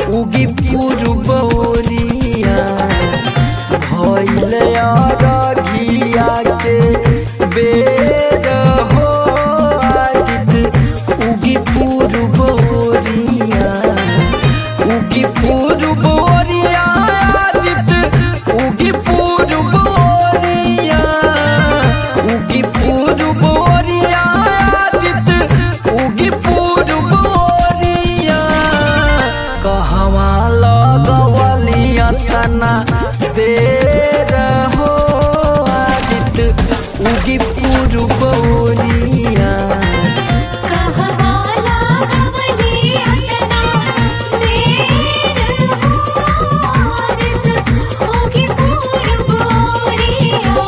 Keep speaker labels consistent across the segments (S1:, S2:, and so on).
S1: उगी पूर्वोरिया भइल अरघिया के बेर हो आदित उगी पूर्वोरिया उगी पूर्वोरिया आदित उगी पूर्वोरिया उगी पूर्वोरिया आदित उगी पूर्वोरिया कहवा लगवलिया तना देर हो आदित उगी पूर्वोरिया
S2: कहवा लागवली अतना देर हो आदित होगी पूर्वोरिया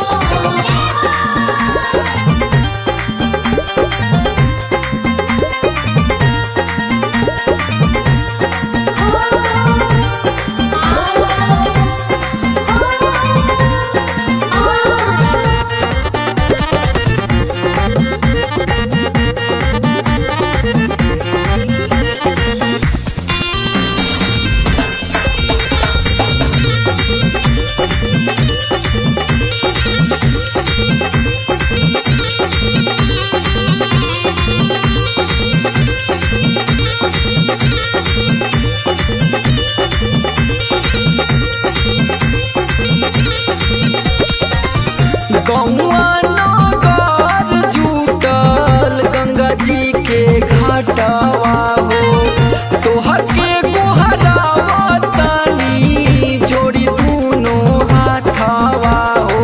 S1: गौआ नगर जुटल गंगा जी के घाटवा हो तोहर के गोहरावा तानी जोड़ी दूनो हाथवा हो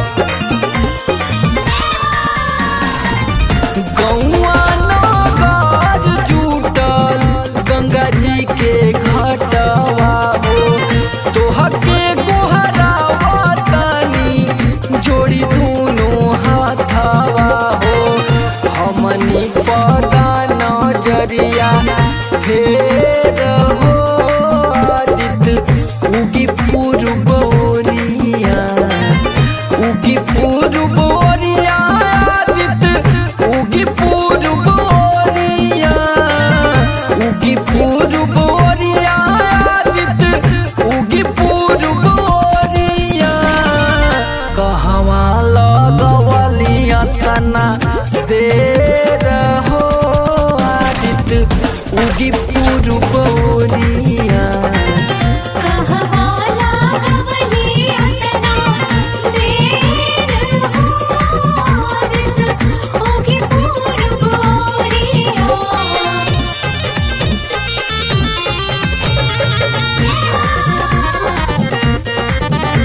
S1: गौआ नगर जुटल गंगा जी के घाटवा हो तोहर के गोहरावा तानी जोड़ी दूनो हाथवा हो हमनी पदा नजरिया फेर हो आदित उगी पूर्वोरिया उगी पूर्वोरिया आदित उगी पूर्वोरिया उगी पूर्वोरिया आदित उगी पूर्वोरिया कहवा लगवलिया तना देर हो आदित उगी पूर्वोरिया
S2: कहवा लागवली अतना देर हो आदित होगी पूर्वोरिया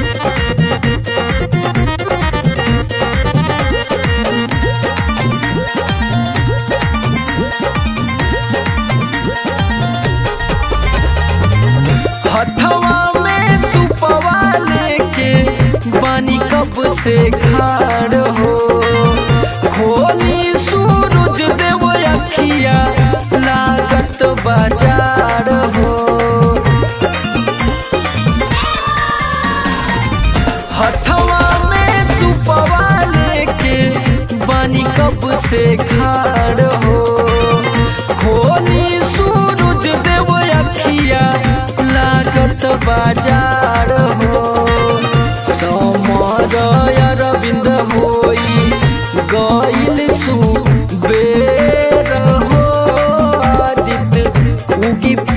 S1: हथवा में सुपवा लेके बानी कब से खाड़ हो खोली सूरज देव अखिया लागत बाजार हो हथवा में सुपवा लेके बानी कब से खाड़ हो खोली सूरज देव अखिया लागत बाजार हो समर अरविंद होई गइल सुबेर हो आदित उगी